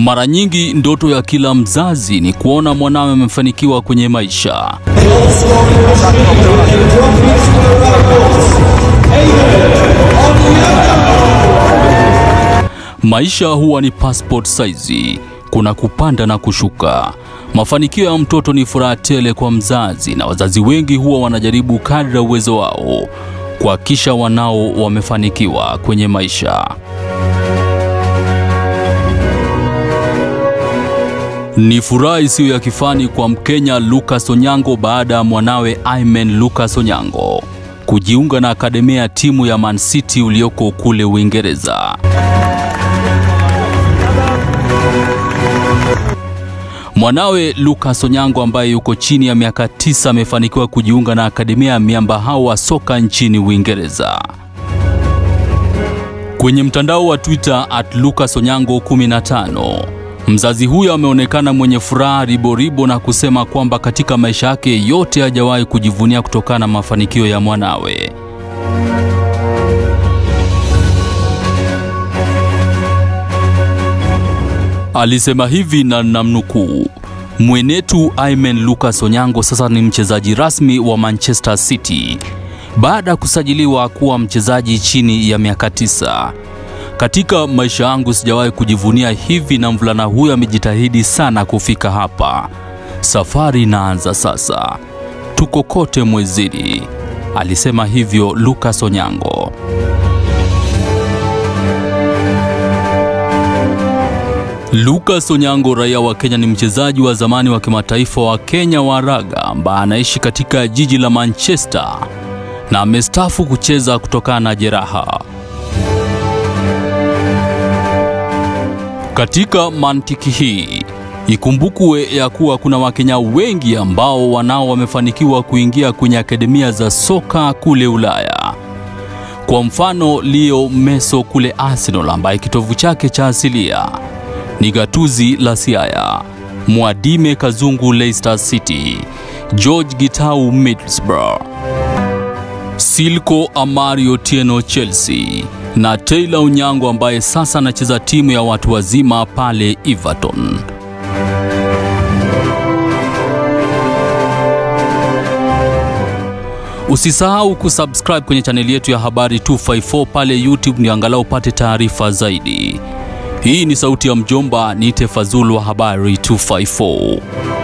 Mara nyingi ndoto ya kila mzazi ni kuona mwanawe amefanikiwa kwenye maisha. Maisha huwa ni passport size, kuna kupanda na kushuka. Mafanikio ya mtoto ni furaha tele kwa mzazi, na wazazi wengi huwa wanajaribu kadri ya uwezo wao kuhakikisha wanao wamefanikiwa kwenye maisha. Ni furaha isiyo ya kifani kwa Mkenya Lucas Onyango baada ya mwanawe Aymen Lucas Onyango kujiunga na akademia ya timu ya Man City ulioko kule Uingereza. Mwanawe Lucas Onyango ambaye yuko chini ya miaka tisa amefanikiwa kujiunga na akademia ya miamba hao wa soka nchini Uingereza. Kwenye mtandao wa Twitter at Lucas Onyango 15 mzazi huyo ameonekana mwenye furaha riboribo na kusema kwamba katika maisha yake yote hajawahi kujivunia kutokana na mafanikio ya mwanawe. Alisema hivi na namnukuu, mwenetu Aymen Lucas Onyango sasa ni mchezaji rasmi wa Manchester City baada ya kusajiliwa kuwa mchezaji chini ya miaka tisa. Katika maisha yangu sijawahi kujivunia hivi, na mvulana huyo amejitahidi sana kufika hapa. Safari inaanza sasa, tuko kote mwezini, alisema hivyo Lucas Onyango. Lucas Onyango, raia wa Kenya, ni mchezaji wa zamani wa kimataifa wa Kenya wa raga ambaye anaishi katika jiji la Manchester na amestaafu kucheza kutokana na jeraha. Katika mantiki hii ikumbukwe ya kuwa kuna Wakenya wengi ambao wanao wamefanikiwa kuingia kwenye akademia za soka kule Ulaya. Kwa mfano, Leo Meso kule Arsenal ambaye kitovu chake cha asilia ni gatuzi la Siaya, Mwadime Kazungu Leicester City, George Gitau Middlesbrough, Silko Amari Otieno Chelsea na Taylor Onyango ambaye sasa anacheza timu ya watu wazima pale Everton. Usisahau kusubscribe kwenye chaneli yetu ya Habari 254 pale YouTube ni angalau upate taarifa zaidi. Hii ni sauti ya mjomba, niite Fazulu wa Habari 254.